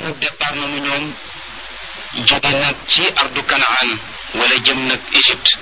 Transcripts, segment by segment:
nag départ nañu ñoom jóge nag ci ardu kanaan wala jëm nag Égypte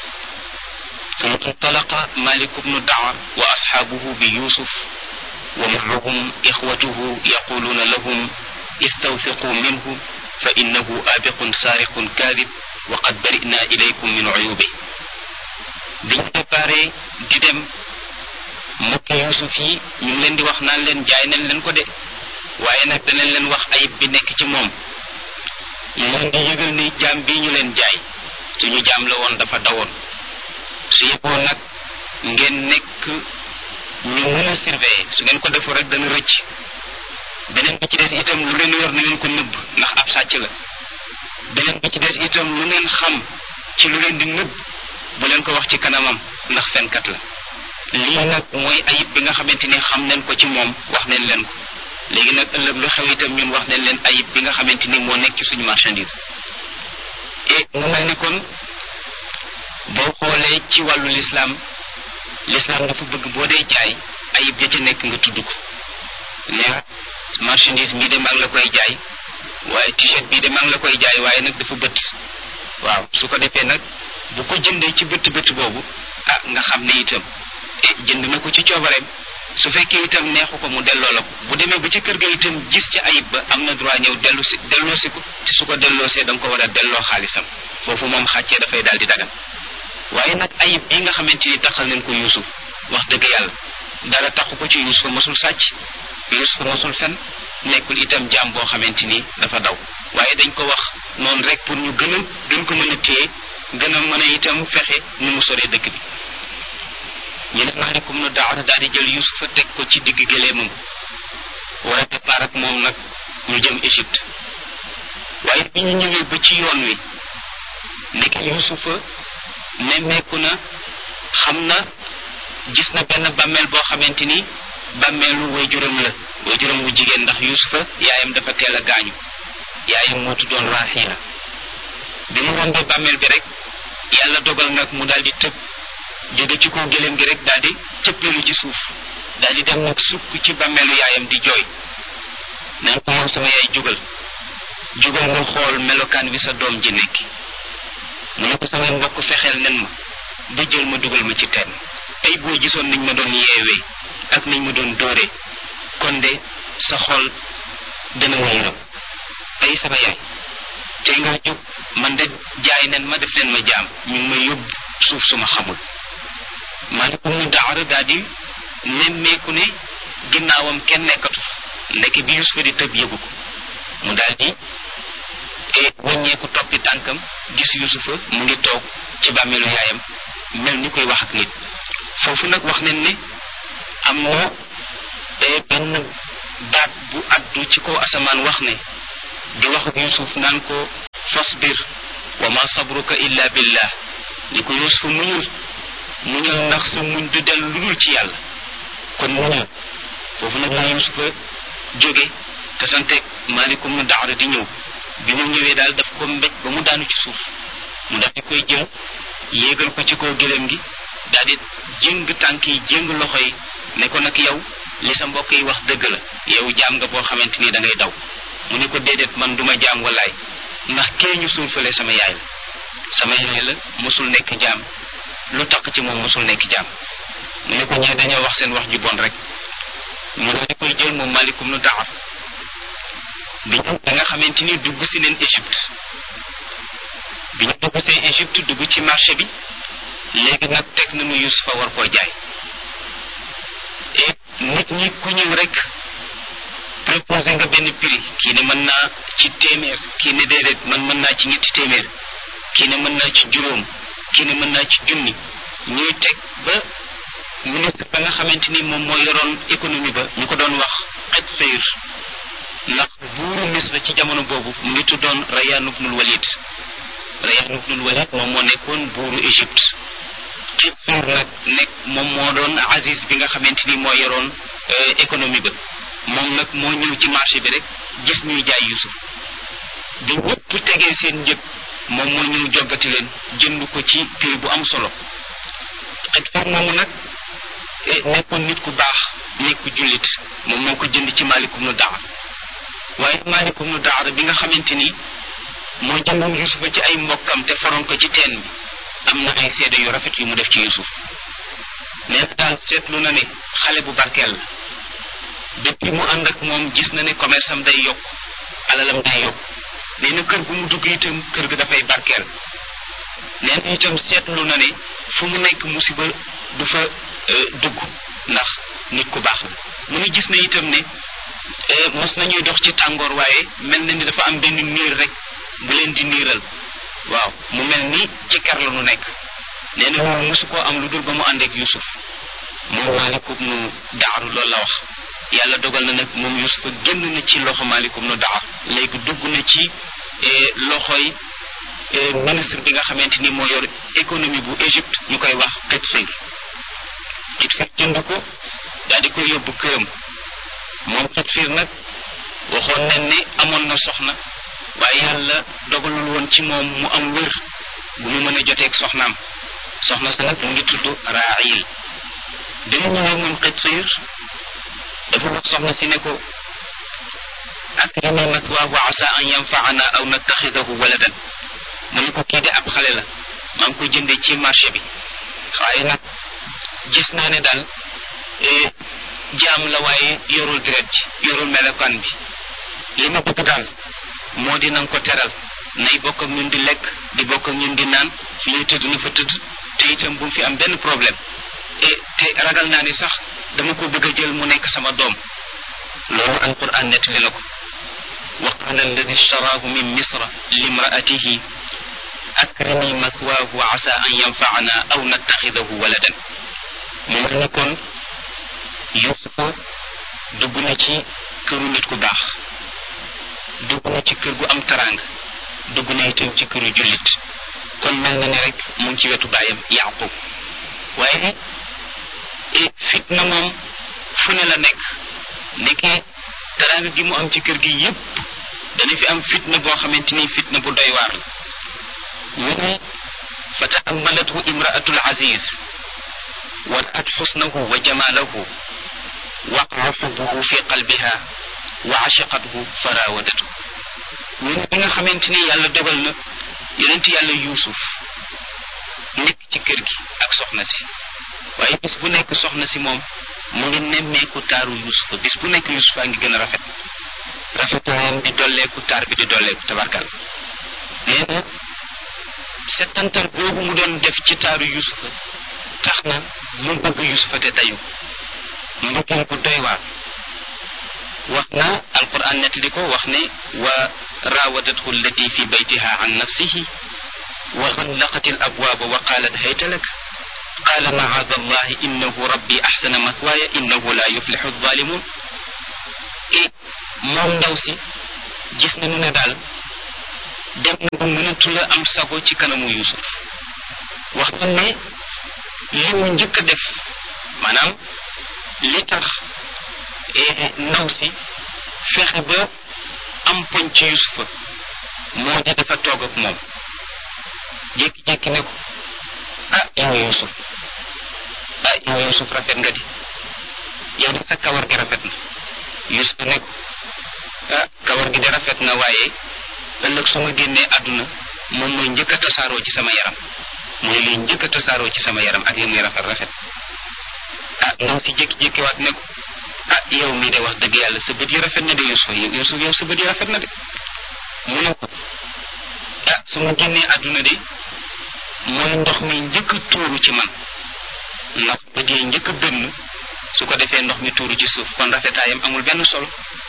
ثم انطلق مالك بن دعر وأصحابه بيوسف ومعهم إخوته يقولون لهم استوثقوا منه فإنه آبق سارق كاذب وقد برئنا إليكم من عيوبه biñ préparé di dem mbokki Yuusuf yi ñu ngi leen di wax naan leen jaay nañ leen ko de waaye nag danañ leen wax ayib bi nekk ci moom ñu leen di yëgal ni jaam bii ñu leen jaay suñu jaam la woon dafa dawoon su yeboo nag ngeen nekk ñu mën a surveiller su ngeen ko defoo rek dana rëcc beneen bi ci des itam lu leen yor na ngeen ko nëbb ndax ab sàcc la beneen bi ci des itam lu ngeen xam ci lu leen di nëbb bu leen ko wax ci kanamam ndax fenkat la lii nag mooy ayib bi nga xamante ni xam nañ ko ci moom wax nañ leen ko léegi nag ëllëg lu xew itam ñun wax nañ leen ayib bi nga xamante ni moo nekk ci suñu marchandise et mu mel ni kon boo xoolee ci wàllu lislaam lislaam dafa bëgg boo dee jaay ayib ya ca nekk nga tudd ko ne marchandise bii de maa ngi la koy jaay waaye t-shirt bii de maa ngi la koy jaay waaye nag dafa bët waaw su ko defee nag bu ko jëndee ci bëtt bëtt boobu ah nga xam ne itam e jënd na ko ci coobareem su fekkee itam neexu ko mu delloo la ko bu demee ba ci kër ga itam gis ci ayib ba am na droit ñëw dellu si delloo si ko te su ko delloosee da nga ko war a delloo xaalisam foofu moom xàccee dafay daal di dagan waaye nag ayib bi nga xamante ni taxal nañ ko yuusuf wax dëgg yàlla dara taxu ko ci yuusuf mosul sàcc yuusuf mosul fen nekkul itam jaam boo xamante ni dafa daw waaye dañ ko wax noonu rek pour ñu gën a gën ko mën a téye gën a mën a itam fexe nu mu soree dëkk bi ñu ne maalikum nu daara daal di jël yusufa teg ko ci digg gëleemam war a départ ak moom nag ñu jëm Égypte waaye bi ñu ñëwee ba ci yoon wi nekk yusufa nemmeeku na xam na gis na benn bàmmeel boo xamante ni bàmmeelu waajuram la waajuram wu jigéen ndax yusufa yaayam dafa teel a gaañu yaayam moo tuddoon Raaxiila bi mu rombee bàmmeel bi rek yàlla dogal nag mu daal di tëb jóge ci kaw gëléem gi rek daal di cëppeelu ci suuf daal di dem nag sukk ci bàmmeelu yaayam di jooy naan ko yow sama yaay jugal jugal nga xool melokaan wi sa doom ji nekk mu ne ko samay mbokk fexeel nen ma ba jël ma dugal ma ci teen ay boo gisoon niñ ma doon yeewee ak niñ ma doon dóoree kon de sa xol dana ma yërëm ay sama yaay tey nga jóg man de jaay nen ma def leen ma jaam ñu ngi may yóbbu suuf suma xamul maalikum mu daara daal di nemmeeku ne ginnaawam kenn nekkatu ndeke bi Yusufa di tëb yëgu ko mu daal di wàññeeku toppi tànkam gis Yusufa mu ngi toog ci bàmmeelu yaayam mel ni koy wax ak nit foofu nag wax nañ ne am na benn baat bu addu ci kaw asamaan wax ne di wax ak Yusuf naan ko fasbir wa ma sabruka illa billah ni ko Yusuf muñul muñul ndax sa muñ du dellu lu dul ci yàlla kon muñul foofu nag la Yusufa jóge te santeeg maalikum nu daara di ñëw bi mu ñëwee daal daf ko mbéj ba mu daanu ci suuf mu daf di koy jël yéegal ko ci kaw gëléem gi daal di jëng tànk yi jëng loxo yi ne ko nag yow li sa mbokk yi wax dëgg la yow jaam nga boo xamante ni da ngay daw mu ne ko déedéet man duma jaam walaay ndax kee ñu suul fële sama yaay la sama yaay la mosul nekk jaam lu taq ci moom mosul nekk jaam mu ne ko ñee dañoo wax seen wax ju bon rek mu daal di koy jël moom malikum nu daxar bi ñu da nga xamante ni dugg si neen Égypte bi ñu dugg see Égypte dugg ci marché bi léegi nag teg nañu Yusufa war koo jaay et nit ñi ku ñëw rek proposé nga benn prix kii ne mën naa ci téeméer kii ne déedéet man mën naa ci ñetti téeméer kii ne mën naa ci juróom kii ne mën naa ci junni ñuy teg ba ministre ba nga xamante ni moom moo yoroon économie ba ñu ko doon wax xet fayr ndax buuru Misra ci jamono boobu mu ngi tuddoon Rayyan ibnul Walid Rayyan ibnul Walid moom moo nekkoon buuru Égypte xet fayr nag nekk moom moo doon Aziz bi nga xamante ni moo yoroon économie ba moom nag moo ñëw ci marché bi rek gis ñuy jaay Yusuf bi ñëpp tegee seen njëg moom moo ñëw joggati leen jënd ko ci prix bu am solo xet fayr moomu nag nekkoon nit ku baax nekk ku jullit moom moo ko jënd ci maalikum nu daxar waaye maalikum nu daara bi nga xamante ni moo jëndoon yusufa ci ay mbokkam te faroon ko ci teen bi am na ay seede yu rafet yu mu def ci yusuf nee na daal seetlu na ne xale bu barkeel la depuis mu ànd ak moom gis na ne commerce am day yokk alalam day yokk nee na kër gu mu dugg itam kër ga dafay barkeel nee na itam seetlu na ne fu mu nekk musiba du fa dugg ndax nit ku baax la mu ngi gis na itam ne mos nañuy dox ci tàngoor waaye mel na ni dafa am benn niir rek bu leen di niiral waaw mu mel ni ci kër la nu nekk nee na loolu mosu koo am lu dul ba mu ànd ak Yusuf moom maalikum nu daaru loolu la wax yàlla dogal na nag moom Yusuf génn na ci loxo maalikum nu daar léegi dugg na ci loxoy ministre bi nga xamante ni moo yor économie bu Égypte ñu koy wax Qitfir Qitfir jënd ko daal di koy yóbbu këram moom Qitfir nag waxoon nañ ne amoon na soxna waaye yàlla dogalul woon ci moom mu am wér bu mu mën a joteeg soxnaam soxna sa nag mu ngi tudd Raayil dama ñëwee moom Qitfir dafa wax soxna si ne ko akrimi mathwaahu asa an yanfaana aw nattaxidahu waladan mu ne ko kii de ab xale la maa ngi ko jëndee ci marché bi waaye nag gis naa ne daal jaam la waaye yorul deret ji yorul melokaan bi li ma bëgg daal moo di na nga ko teral nay bokk ak ñun di lekk di bokk ak ñun di naan fi ñuy tëdd na fa tëdd te itam bu mu fi am benn problème et te ragal naa ni sax dama ko bëgg a jël mu nekk sama doom loolu alquran nettali na ko wa qala alladi ishtaraahu min misra limraatihi akrimi mathwaahu asa an yanfaana aw nattaxidahu waladan mu mel ni kon yusufa dugg na ci këru nit ku baax dugg na ci kër gu am taraanga dugg na itam ci këru jullit kon mel na ne rek mu ngi ci wetu baayam yaqub waaye fitna moom fu ne la nekk nekkee taraanga gi mu am ci kër gi yépp dana fi am fitna boo xamante ni fitna bu doy waar la ñu ne fa taammalathu imraatu alaziz wa raat xusnahu wa jamaalahu waqaa xubbuhu fi qalbiha wa ashaqathu fa raawadathu ñu ne bi nga xamante ni yàlla dogal na yonent yàlla yuusuf nekk ci kër gi ak soxna si waaye bis bu nekk soxna si moom mu ngi nemmeeku taaru yuusufa bis bu nekk yuusufa ngi gën a rafet rafetaayam di dolleeku taar bi di dolleeku tabarkal nee na settantal boobu mu doon def ci taaru yuusufa tax na mu bëgg yuusufa te dayu mbëggeel bu doy waar wax na alquran nettali ko wax ne wa raawadathu allati fi baytiha an nafsihi wa xallaqat al abwaaba wa qaalat hayta lak qaala macaada allahi innahu rabbi axsana mathwaaya innahu la yuflixu alzalimun et moom ndaw si gis nañu ne daal dem na ba mënatu la am sago ci kanamu yusuf wax nañ ne li mu njëkk a def maanaam li tax ndaw si fexe ba am poñ ci yusufa moo di dafa toog ak moom jékki-jékki ne ko ah yow yusuf ah yow yusuf rafet nga di yow de sa kawar gi rafet na yusuf ne ko ah kawar gi de rafet na waaye ëllëg su ma génnee àdduna moom mooy njëkk a tasaaroo ci sama yaram mooy liy njëkk a tasaaroo ci sama yaram ak li muy rafet rafet ah ndaw si jékki-jékki waat ne ko ah yow mii de wax dëgg yàlla sa bët yi rafet na de yusuf yusuf yow sa bët yi rafet na de mu ne ko ah su ma génnee àdduna de mooy ndox mi njëkk a tuuru ci man ndax bët yi njëkk a bënn su ko defee ndox mi tuuru ci suuf kon rafetaayam amul benn solo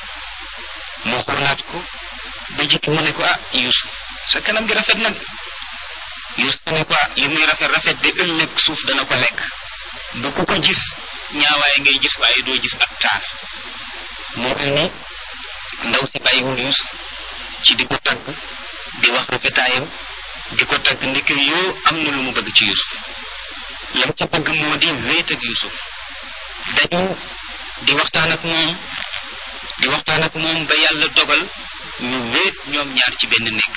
moo xoolaat ko ba jikki mu ne ko ah yusuf sa kanam gi rafet na de yusuf ne ko ah li muy rafet rafet de ëllëg suuf dana ko lekk bu ku ko gis ñaawaay ngay gis waaye doo gis ak taar moo mel ni ndaw si bàyyiwul yusuf ci di ko tagg di wax rafetaayam di ko tagg ndeke yoo am na lu mu bëgg ci yusuf lam ca bëgg moo di wéet ak yusuf dañu di waxtaan ak moom di waxtaan ak moom ba yàlla dogal ñu wéet ñoom ñaar ci benn nekk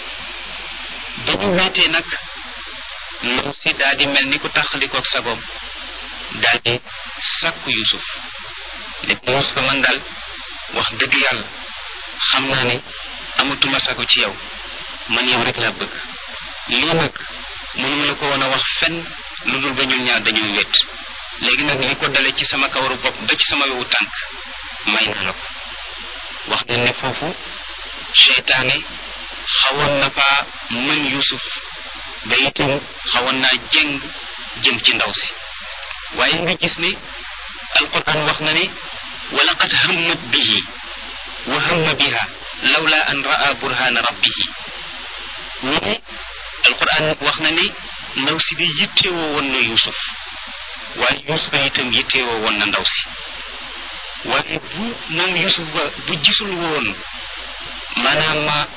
ba ñu wéetee nag ndaw si daal di mel ni ku taxalikook sagoom daal di sàkku yusuf ne ko yusuf man daal wax dëgg yàlla xam naa ne amatuma sago ci yow man yow rek laa bëgg lii nag mënuma la ko woon a wax fenn lu dul ba ñun ñaar dañuy wét léegi nag li ko dale ci sama kawaru bopp ba ci sama wewu tànk may na la ko wax nañ ne foofu seytaane xawoon na faa mën yusuf ba itam xawoon naa jëng jëm ci ndaw si waaye nga gis ne alquran wax na ne wa laqad hammat bihi wa hamma biha lawla an raa burhana rabbihi ñu ne alquran wax na ne ndaw si di yittewoo woon na yusuf waaye yusuf itam yittewoo woon na ndaw si waaye bu moom yusuf ba bu gisul woon maanaam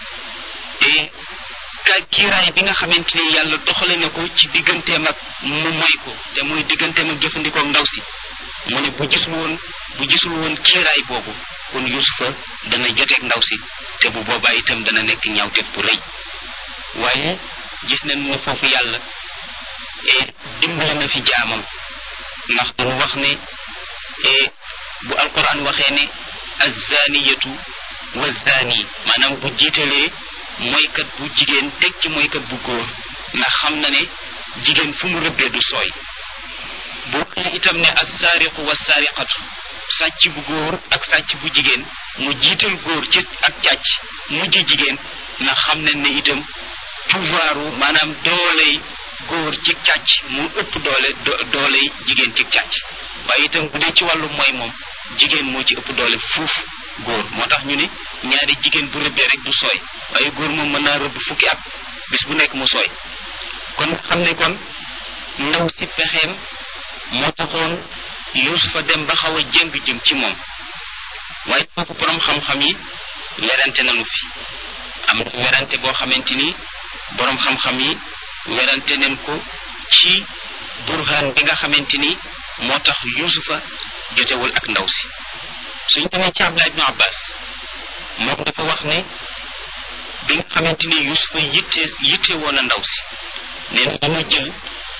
ka kiiraay bi nga xamante ni yàlla doxale na ko ci digganteem ak mu moy ko te muy digganteem ak jëfandikoo ndaw si mu ne bu gisul woon bu gisul woon kiiraay boobu kon yusufa dana joteeg ndaw si te bu boobaa itam dana nekk ñaawteef bu rëy waaye gis nañ ne foofu yàlla dimbali na fi jaamam ndax dañu wax ne bu alquran waxee ne azaniyatu wa zani maanaam bu jiitalee mooykat bu jigéen teg ci mooykat bu góor ndax xam na ne jigéen fu mu rëbbee du sooy bu waxee itam ne assaariqu wa saariqatu sàcc bu góor ak sàcc bu jigéen mu jiital góor ci ak càcc mujj jigéen ndax xam nañ ne itam pouvoiru maanaam dooley góor ci càcc mu ëpp doole dooley jigéen ci càcc waaye itam bu dee ci wàllu mooy moom jigéen moo ci ëpp doole fuuf góor moo tax ñu ne ñaari jigéen bu rëbbee rek du sooy waaye góor moom mën naa rëbb fukki at bis bu nekk mu sooy kon xam ne kon ndaw si pexeem moo taxoon yusufa dem ba xaw a jëng jëm ci moom waaye foofu borom xam-xam yi werante nañu fi am na werante boo xamante ni borom xam-xam yi werante nañ ko ci burhaan bi nga xamante ni moo tax yusufa jotewul ak ndaw si suñ demee ci Abdullah ibnu Abbas moom dafa wax ne bi nga xamante ni yusufa yitte yitte woon a ndaw si nee na dama jël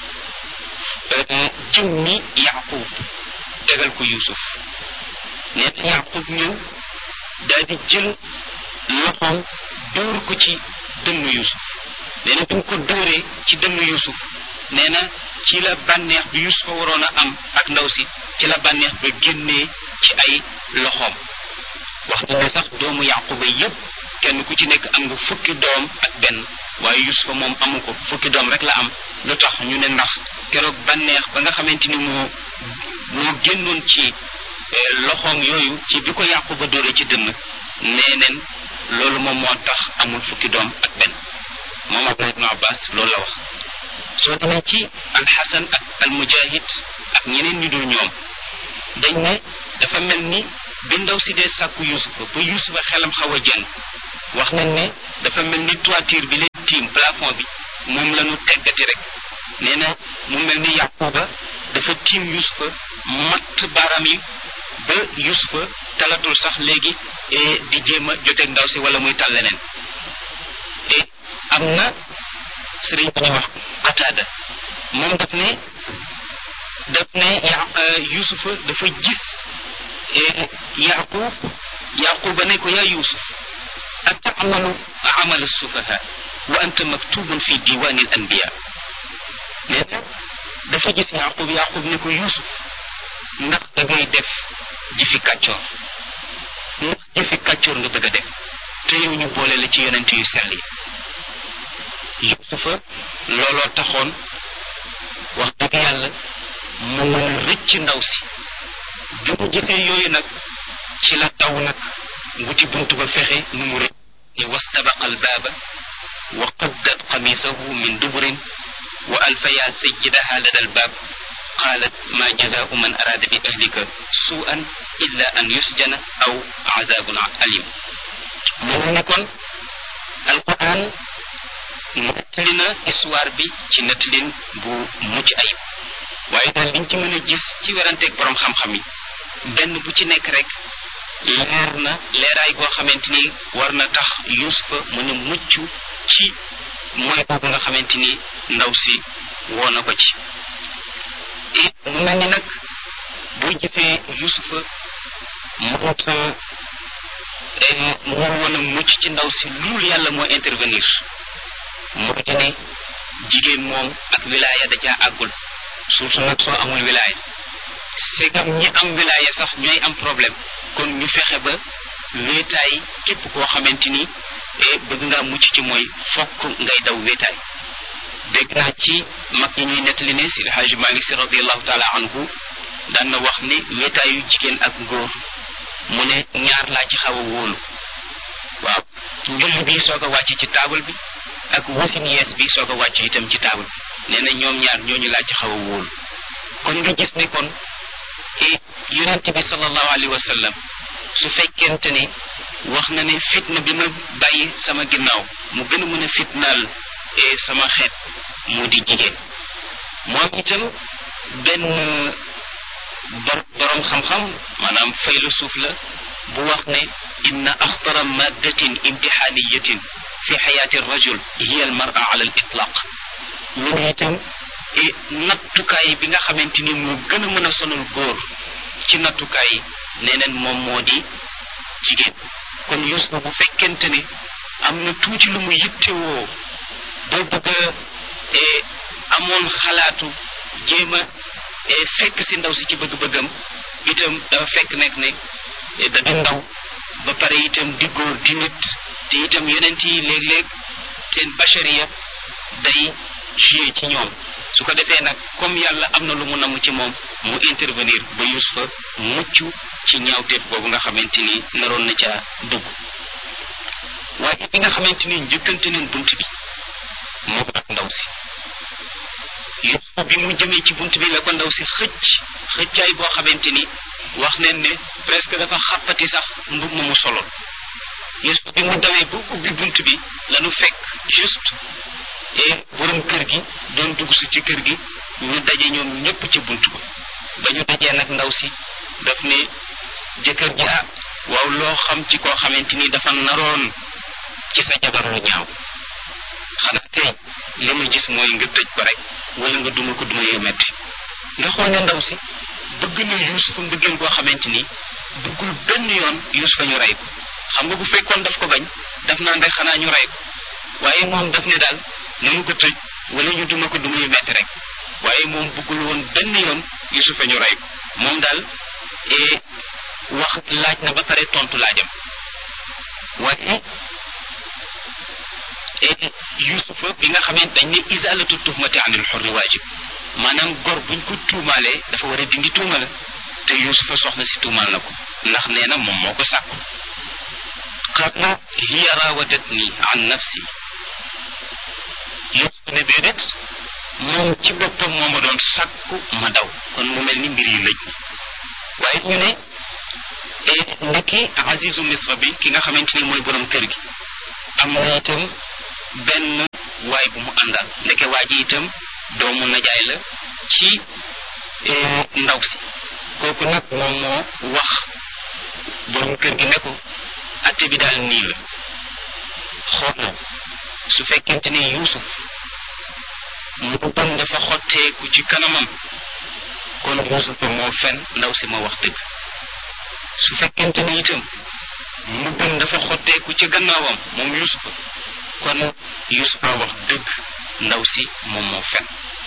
jëm ni yaqub tegal ko yusuf nee na yaqub ñëw daal di jël loxoom dóor ko ci dënnu yusuf nee na bi mu ko dóoree ci dënnu yusuf nee na ci la bànneex bi yusufa waroon a am ak ndaw si ci la bànneex ba génnee ci ay loxoom wax na ne sax doomu yaquba yépp kenn ku ci nekk am nga fukki doom ak benn waaye yusufa moom amu ko fukki doom rek la am lu tax ñu ne ndax keroog bànneex ba nga xamante ni moo moo génnoon ci loxoom yooyu ci bi ko yaquba dóore ci dënn nee neen loolu moom moo tax amul fukki doom ak benn moom abdullah ibnu abbas loolu la wax soo demee ci alxasan ak almujahid ak ñeneen ñu dul ñoom dañ ne dafa mel ni bi ndaw si dee sàkku yusufa ba yusufa xelam xaw a jëng wax nañ ne dafa mel ni toiture bi leen tiim plafond bi moom la ñu teggati rek nee na mu mel ni yaquba dafa tiim yusufa matt baaraam yi ba yusufa talatul sax léegi di jéem a joteeg ndaw si wala muy tal leneen e am na sëriñ bu ñuy wax qataada moom daf ne daf ne yusufa dafa gis yaqub yaquba ne ko yaa yusuf atamalu amal sufaha wa anta maktubun fi diwani al anbiya nee na dafa gis yaqub yaqub ne ko yusuf ndax da ngay def jëfi kàccoor ndax jëfi kàccoor nga bëgg a def te yow ñu boole la ci yonent yu sell yi yusufa looloo taxoon wax dëgg yàlla mu mën a rëcc ndaw si bi mu gisee yooyu nag ci la daw nag wuti buntu ba fexe nu mu rëcc ne wastabaqa albaaba wa qaddat qamisahu min duburin wa alfaya sayyidaha lada albaab qaalat ma jazaau man araada bi ahlika suu'an illa an yusjana aw azabun alim mu ne kon alquran nettali na histoire bi ci nettalin bu mucc ayib waaye daal liñ ci mën a gis ci weranteeg borom xam-xam yi benn bu ci nekk rek leer na leeraay goo xamante ni war na tax yusufa mën a mucc ci mooy boobu nga xamante ni ndaw si woo na ko ci et mu mel ni nag boo gisee yusufa moot mënu woon a mucc ci ndaw si loolu yàlla moo intervenir moo di ne jigéen moom ak wilaaya da caa àggul surtout nag soo amul wilaaya segam ñi am wilaaya sax ñooy am problème kon ñu fexe ba wéetaay képp koo xamante ni bëgg ngaa mucc ci mooy fokk ngay daw wéetaay dégg naa ci mag ñi ñuy nettali ne si Alxaaji Maalik Si radiallahu taala anhu daan na wax ni wéetaayu jigéen ak góor mu ne ñaar laa ci xaw a wóolu waaw njulli bi soog a wàcc ci taabal bi ak wasin yees bi soog a wàcc itam ci taabal bi nee na ñoom ñaar ñooñu laa ci xaw a wóolu kon nga gis ne kon yonent bi sallallahu alayhi wa sallam su fekkente ne wax na ne fitna bi ma bàyyi sama ginnaaw mu gën a mën a fitnaal sama xeet mu di jigéen moom itam benn borom xam-xam maanaam faylu suuf la bu wax ne inna axtara maddatin imtixaaniyatin fi xayaati rajul hiya al mara ala al itlaq ñu ne itam nattukaay bi nga xamante ni moo gën a mën a sonal góor ci nattukaay yi nee neen moom moo di jigéen kon Yuusufa bu fekkente ne am na tuuti lu mu yittewoo boo bëgg a amoon xalaatu jéem a fekk si ndaw si ci bëgg-bëggam itam dafa fekk nekk ne da di ndaw ba pare itam di góor di nit te itam yonent yi léeg-léeg seen bachariya day joué ci ñoom su ko defee nag comme yàlla am na lu mu namm ci moom mu intervenir ba Yuusufa mucc ci ñaawteef boobu nga xamante ni naroon na ca dugg waaye bi nga xamante ni njëkkante neen bunt bi moom ak ndaw si Yuusufa bi mu jëmee ci bunt bi la ko ndaw si xëcc xëccaay boo xamante ni wax neen ne presque dafa xàppati sax mbub ma mu soloon Yuusufa bi mu dawee ba ubbi bunt bi lanu fekk juste et borom kër gi doon dugg si ci kër gi ñu daje ñoom ñépp ci bunt ba ba ñu dajee nag ndaw si daf ne jëkkër ji ah waaw loo xam ci koo xamante ni dafa naroon ci sa jabar lu ñaaw xanaa tey li ma gis mooy nga tëj ko rek wala nga duma ko duma yu metti nga xool ne ndaw si bëgg na Yuusufa mbëggeel boo xamante ni bëggul benn yoon Yuusufa ñu rey ko xam nga bu fekkoon daf ko bañ daf naan rek xanaa ñu rey ko waaye moom daf ne daal nanu ko tëj wala ñu duma ko duma yu metti rek waaye moom bëggul woon benn yoon Yuusufa ñu rey ko moom daal wax laaj na ba pare tontu laajam waaye Yuusufa bi nga xamante dañ ne isalatu tuhmati anil xurri waajib maanaam gor buñ ko tuumaalee dafa war a dindi tuuma la te Yuusufa soxna si tuumaal na ko ndax nee na moom moo ko sàkku qaala hiya raawadatni an nafsi Yuusufa ne déedéet moom ci boppam moo ma doon sàkku ma daw kon mu mel ni mbir yi lëj waaye ñu ne ndekki Azizu Misra bi ki nga xamante ni mooy borom kër gi am na itam benn waay bu mu àndal ndeke waa ji itam doomu najaay la ci ndaw si kooku nag moom moo wax borom kër gi ne ko atte bi daal nii la xoolal su fekkente ni Yuusuf mu bon dafa xotteeku ci kanamam kon Yuusufa moo fen ndaw si moo wax dëgg su fekkente ni itam mu bon dafa xotteeku ci gannaawam moom Yuusufa kon Yuusufa wax dëgg ndaw si moom moo fen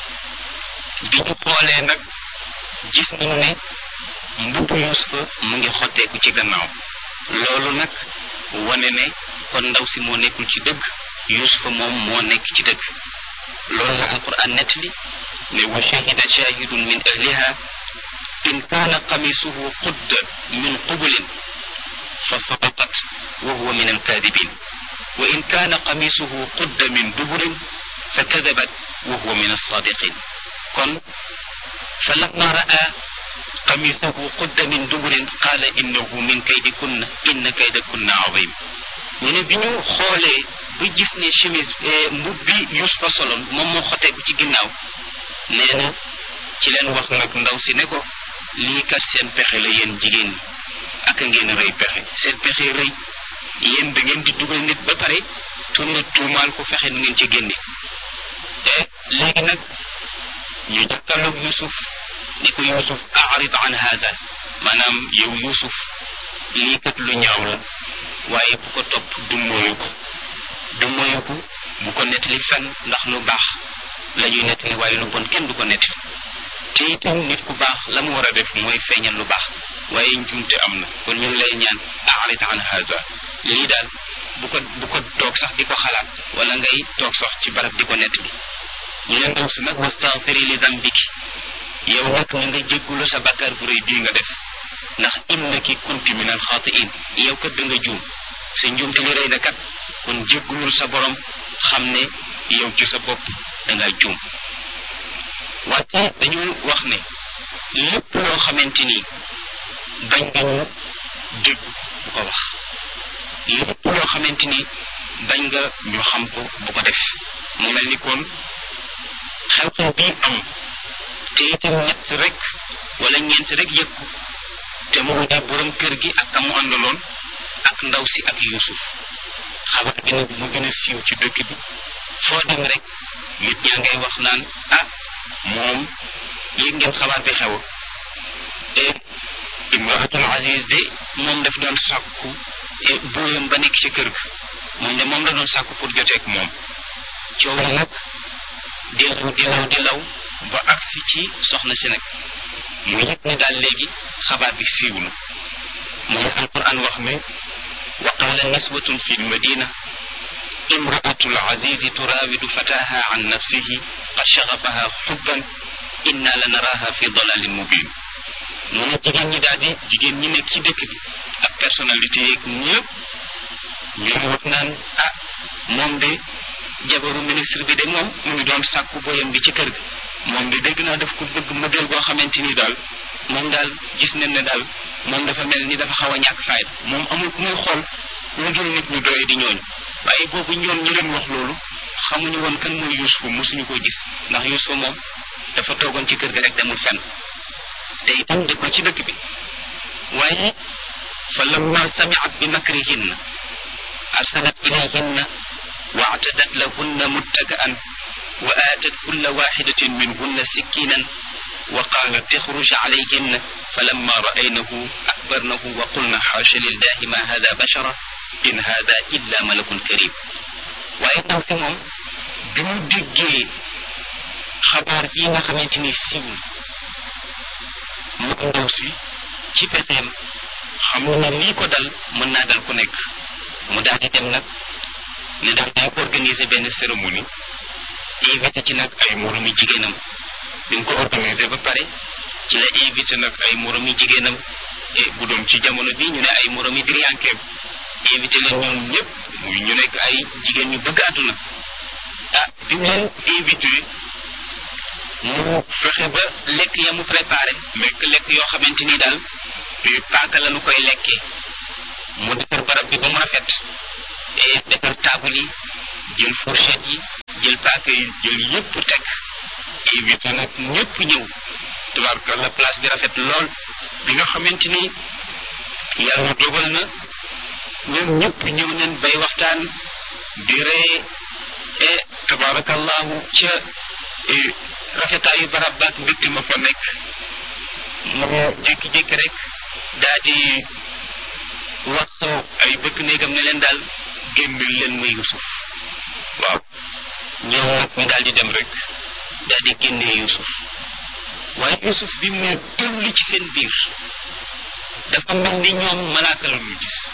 bi ñu xoolee nag gis nañu ne mbubbu Yuusufa mu ngi xotteeku ci gannaaw loolu nag wane ne kon ndaw si moo nekkul ci dëgg Yuusufa moom moo nekk ci dëgg loolu la alquran nettali ne wa shahida shahidun min ahliha in kaana qamisuhu qudda min qubulin fa sadaqat wa huwa min alkaadibin wa in kaana qamisuhu qudda min duburin fa kadabat wa huwa min alsadiqin kon fa lamma raa qamisuhu qudda min duburin qaala innahu min kaydikunna inna kaydakunna azim ñu ne bi ñu xoolee ba gis ne chemise mbub bi Yuusufa soloon moom moo xoteeku ci ginnaaw nee na ci leen wax nag ndaw si ne ko lii kat seen pexe la yéen jigéen ñi ak a ngeen rëy pexe seen pexe rëy yéen da ngeen di dugal nit ba pare tourna tuumaal ko fexe nu ngeen ci génne te léegi nag ñu jàkkaarloog Yuusuf ni ko Yuusuf arid an hada maanaam yow Yuusuf lii kat lu ñaaw la waaye bu ko topp du moyu ko du moyu ko bu ko nettali fenn ndax lu baax la ñuy nettali waaye lu bon kenn du ko nettali te itam nit ku baax la mu war a def mooy feeñal lu baax waaye njuumte am na kon ñu ngi lay ñaan a'rid an hada lii daal bu ko bu ko toog sax di ko xalaat wala ngay toog sax ci barab di ko nettali ñu ne ndaw si nag wastaghfiri li dambiki yow nag na nga jéggulu sa bakkaar bu rëy bii nga def ndax innaki kunti min alxaatiin yow kat da nga juum sa njuumte li rëy na kat kon jéggulul sa borom xam ne yow ci sa bopp da nga juum wante dañu wax ne lépp loo xamante ni bañ nga ñu dégg bu ko wax lépp loo xamante ni bañ nga ñu xam ko bu ko def mu mel ni kon xew-xew bii am te itam ñett rek wala ñeent rek yëkku te mu di borom kër gi ak kamu àndaloon ak ndaw si ak Yuusuf xabar bi nag mu gën a siiw ci dëkk bi foo dem rek nit ñaa ngay wax naan ah moom yëg ngeen xabaar bi xew te imraatul aziz de moom daf doon sàkku buuyam ba nekk ci kër ga moom de moom la doon sàkku pour joteeg moom coow la nag di law di law di law ba agsi ci soxna si nag mu yëg ne daal léegi xabaar bi siiw na mooy alquran wax ne wa qaala niswatun fi lmadina imraatu alazizi turawidu fataha an nafsihi qad shagafaha xubban inna la naraha fi dalalin mubin mu ne jigéen ñi daal di jigéen ñi nekk ci dëkk bi ak personnalité yeeg ñëpp ñu wax naan ah moom de jabaru ministre bi de moom mu ngi doon sàkku boyam bi ci kër gi moom de dégg naa daf ko bëgg mëggal boo xamante ni daal moom daal gis nañ ne daal moom dafa mel ni dafa xaw a ñàkk fayda moom amul ku muy xool lu dul nit ñu doye di ñooñu waaye boobu ñoom ñi leen wax loolu xamuñu woon kan mooy Yuusufa mosuñu ko gis ndax Yuusufa moom dafa toogoon ci kër gi rek demul fenn te itam dëkkul ci dëkk bi waaye fa lamma samiat bi makrihinna arsalat ilayhinna wa atadat lahunna muttaka'an wa aatat kulla waxidatin minhunna sikkinan wa qaalat ixruj alayhinna falamma ra'aynahu akbarnahu wa qulna xaasha lillahi ma hada bashara in hada illa malakun karim waaye ndaw si moom bi mu déggee xabaar bii nga xamante ni siiw mu ndaw si ci pexeem xam na lii ko dal mën naa dal ku nekk mu daal di dem nag ne daal day organiser benn cérémonie invité ci nag ay moromi jigéenam bi mu ko organiser ba pare ci la invité nag ay moromi jigéenam et bu doon ci jamono bi ñu ne ay moromi diriyankeem invité leen ñoom ñëpp muy ñu nekk ay jigéen ñu bëgg àdduna ah bi mu leen invité mu fexe ba lekk ya mu préparé lekk lekk yoo xamante ni daal paaka la nu koy lekkee mu defar barab bi ba mu rafet et defar taabal yi jël fourchette yi jël paaka yi jël yëpp teg invité nag ñëpp ñëw tubaarkalla place bi rafet lool bi nga xamante ni yàlla dogal na ñoom ñëpp ñëw nañ bay waxtaan di ree e tabaarakallahu ca rafetaayu barab baak mbégte ma fa nekk mu jékki-jékki rek daa di wax ay bëkk néegam ne leen daal génneel leen ma Yuusuf waaw ñoom nag ñu daal di dem rek daal di génnee Yuusuf waaye Yuusuf bi mu tulli ci seen biir dafa mel ni ñoom malaaka la ñu gis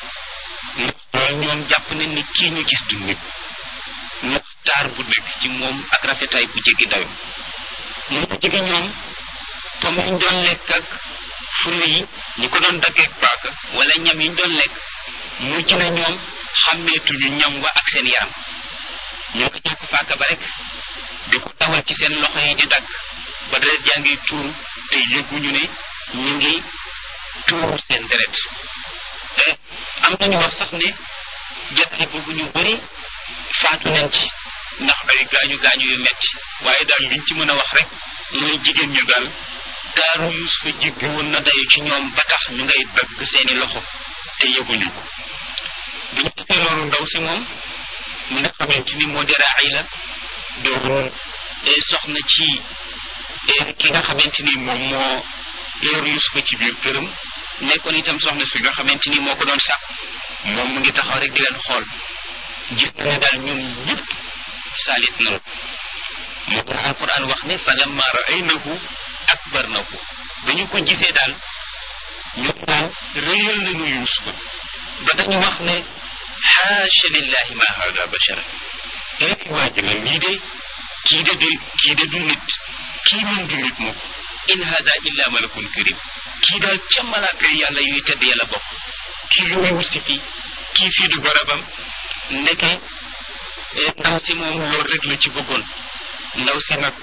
ndax ñoom jàpp nañ ni kii ñu gis du nit ndax taar bu nekk ci moom ak rafetaay bu jéggi dayo mu jege ñoom comme ñu doon lekk ak furi yi ñi ko doon daggeeg paaka wala ñam yi ñu doon lekk mujj na ñoom xàmmeetuñu ñam wa ak seen yaram ñoo ko jàpp paaka ba rek di ko tawal ci seen loxo yi di dagg ba deret jaa ngi tuuru te yëguñu ne ñu ngi tuuru seen deret te am nañu wax sax ne jataay boobu ñu bëri faatu nañ ci ndax ay gaañu gaañu yu metti waaye daal liñ ci mën a wax rek mooy jigéen ñu daal daaru Yuusufa jéggi woon na dayu ci ñoom ba tax ñu ngay dagg seeni loxo te yëguñu ko bi ñu defee loolu ndaw si moom mi nga xamante ni moo di Raayla doon soxna ci ki nga xamante ni moom moo yor Yuusufa ci biir këram nekkoon itam soxna si nga xamante ni moo ko doon sàkk moom mu ngi taxaw rek di leen xool gis na ne daal ñoom ñëpp saalit nañu moo tax alquran wax ne fa lamma raaynahu akbarnahu ba ñu ko gisee daal ñoom daal rëyal nañu yuusufa ba dañu wax ne xaasha lillahi ma hada bashara léegi waa ji la lii de kii de du kii de du nit kii moom du nit moom in hada illa malakun karim kii daal ca malaaka yàlla yuy tedd yàlla bokk kii lu muy wut si fii kii fii du barabam ndeke ndaw si moom loolu rek la ci bëggoon ndaw si nag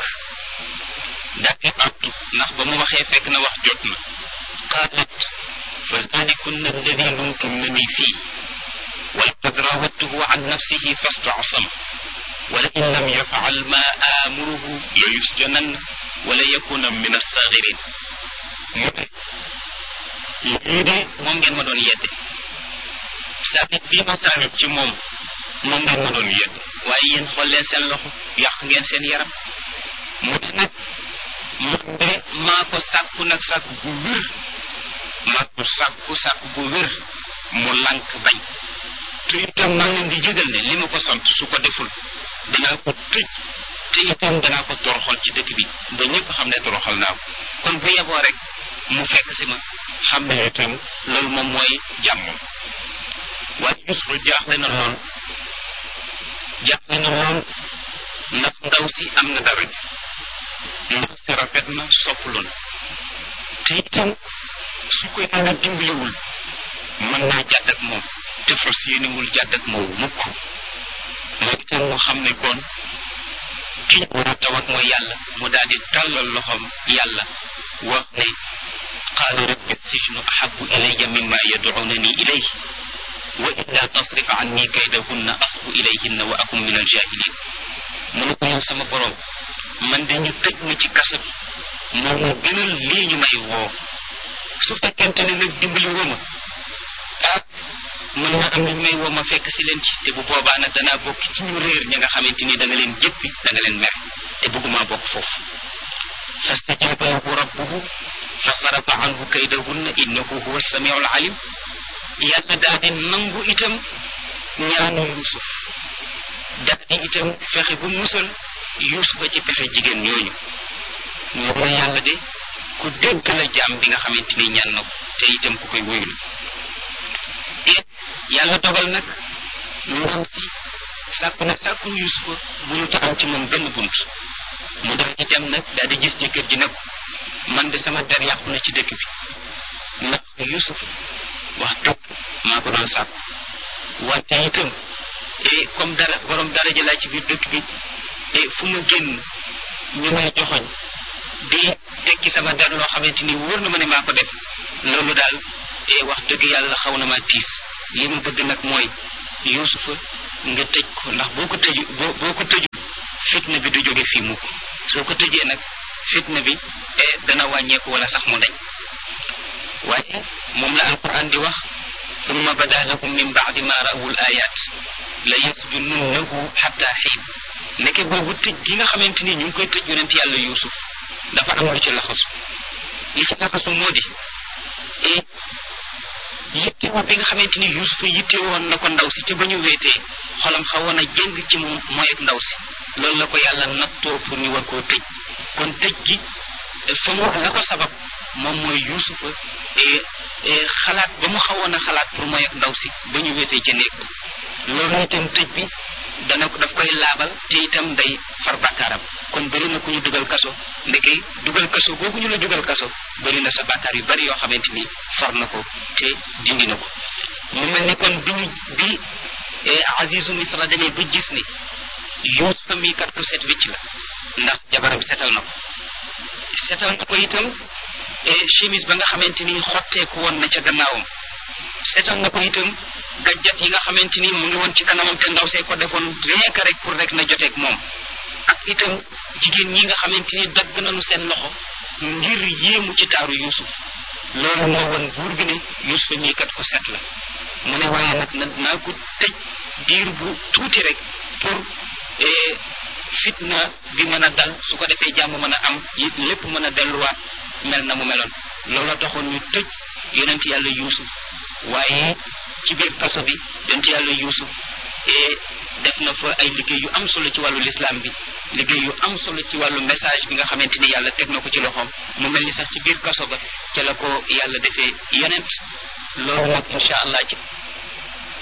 dafi abdu ndax ba mu waxee fekk na wax jot na qaalat fa zalikunna alladi lumtunnani fii walaqad rawadtuhu an nafsihi fastasama wala in lam yafal ma amuruhu la yusjananna wala yakuna min assagirin mu ne lii de moom ngeen ma doon yedde saabit bii ma saabit ci moom moom ngeen ma doon yedde waaye yéen xool leen seen loxo yàq ngeen seen yaram mu ne nag man de maa ko sàkku nag sàkku bu wér maa ko sàkku sàkku bu wér mu lànk bañ te itam maa leen di jégal ne li ma ko sant su ko deful danaa ko tëj te itam danaa ko toroxal ci dëkk bi ba ñëpp xam ne toroxal naa ko kon bu yeboo rek mu fekk si ma xam ne itam loolu moom mooy jàmmam waaye Yuusufa jaaxle na lool jaaxle na lool ndax ndaw si am na dara ndax si rafet na sopplu na te itam su ko yàlla dimbaliwul mën naa jàdd ak moom te fas yéenewul jàdd ak moom mukk moo itam mu xam ne kon ki war a tawat mooy yàlla mu daal di tàllal loxoom yàlla wax ne qaala rabbi sijnu ahabu ilayya mimma yad'unani ilayhi wa illa tasrif anni kaydahunna asbu ilayhinna wa akum min aljahilin mu ne ko yow sama borom man de ñu tëj ma ci kaso bi moo ma gënal lii ñu may woo su fekkente ne nag dimbali woo ma ah mën na am nañ may woo ma fekk si leen ci te bu boobaa nag danaa bokk ci ñu réer ña nga xamante ni da nga leen jëppi da nga leen mer te bëgguma bokk foofu fastajaba lahu rabbuhu fa sarafa anhu kaydahunna innahu huwa samiu alalim yàlla daal di nangu itam ñaanu yusuf daal di itam fexe bu musal yusufa ci pexe jigéen ñooñu ñoo ko yàlla de ku dégg la jaam bi nga xamante ni ñaan na ko te itam ku koy wóyul yàlla dogal nag ndaw si sàkku nag sàkkul yusufa mënut a am ci moom benn bunt mu daal di dem nag daal di gis jëkkër ji ne ko man de sama der yàqu na ci dëkk bi ndax yusuf wax dëgg maa ko doon sàkku wante itam e comme dara borom dara ji laa ci biir dëkk bi e fu mu génn ñu may joxoñ di tekki sama der loo xamante ni wóor na ma ne maa ko def loolu daal e wax dëgg yàlla xaw na maa tiis li ma bëgg nag mooy yusufa nga tëj ko ndax boo ko tëju boo boo ko tëju fitna bi du jóge fii mukk soo ko tëjee nag fitna bi e dana wàññeeku wala sax mu dañ waaye moom la alquran di wax summa bada lahum min baadi ma rawul ayat la yasjununnahu xatta xiin nekke boobu tëj gi nga xamante ni ñu ngi koy tëj yonent yàlla yusuf dafa am lu ci laxasu li ci laxasu moo di e yittewoo bi nga xamante ni yusufa yitte woon na ko ndaw si te ba ñu weetee xolam xawoon a jëng ci moom mooy ak ndaw si loolu la ko yàlla nattoo pour ñu war koo tëj kon tëj gi fa mu la ko sabab moom mooy yusufa xalaat ba mu xawoon a xalaat pour mooy ak ndaw si ba ñu wéetee ca néeg ba loolu itam tëj bi dana ko daf koy laabal te itam day far bàkkaaram kon bëri na ku ñu dugal kaso ndeke dugal kaso boobu ñu la dugal kaso bëri na sa bàkkaar yu bari yoo xamante ni far na ko te dindi na ko mu mel ni kon bi ñu bi Azizu Misra demee ba gis ni Yuusufa mi kat ko set wicc la ndax jabaram setal na ko setal na ko itam chemise ba nga xamante ni xotteeku woon na ca gannaawam setal na ko itam gajjat yi nga xamante ni mu ngi woon ci kanamam te ndaw see ko defoon rien que rek pour rek na joteeg moom ak itam jigéen ñi nga xamante ni dagg nañu seen loxo ngir yéemu ci taaru Yuusuf loolu moo woon buur bi ne Yuusufa mii kat ko set la mu ne waaye nag na naa ko tëj diir bu tuuti rek pour fitna bi mën a dal su ko defee jàmm mën a am it lépp mën a delluwaat mel na mu meloon looloo taxoon ñu tëj yonent yàlla yuusuf waaye ci biir kaso bi yonent yàlla Yuusuf et def na fa ay liggéey yu am solo ci wàllu lislaam bi liggéey yu am solo ci wàllu message bi nga xamante ni yàlla teg na ko ci loxoom mu mel ni sax ci biir kaso ba ca la ko yàlla defee yonent loolu nag incha allah ci